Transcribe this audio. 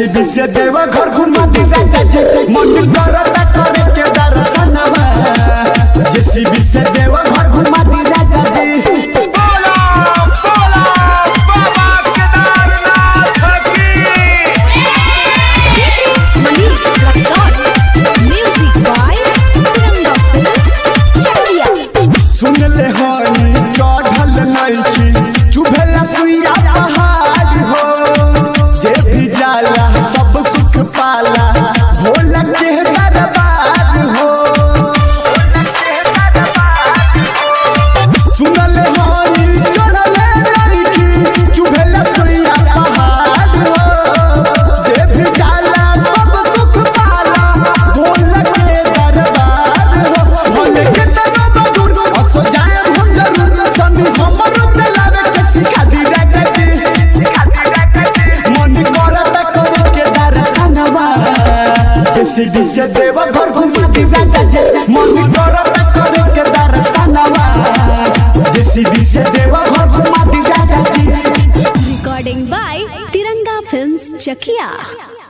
JCB से देवा घर घुमा दी राजा जी मन करता करे के दर्शनवा जेसीबी से देवा घर घुमा दी राजा जी बोला बोला बाबा केदारनाथ की Manish Raksol. Music by Tiranga Films. Chakriya. सुन ले हनी चढ़ल नइखी चुभेला सुइया पहाड़ हो जे भी जाला सब सुख पाला भोला के दरबार हो सुन ले हनी चढ़ल नइखी चुभेला सुइया पहाड़ हो जे भी जाला सब सुख पाला भोला के दरबार हो भोले के तनो दूर असो जाए हम जरूर सनी हमरो चलावे के सिखा दी राजा जी मन करता करे के दर्शनवा जेसीबी से देवा घर घुमा दी राजा जी मन करता करे के दर्शनवा जेसीबी से देवा घर घुमा दी राजा जी Recording by Tiranga Films. Chakriya.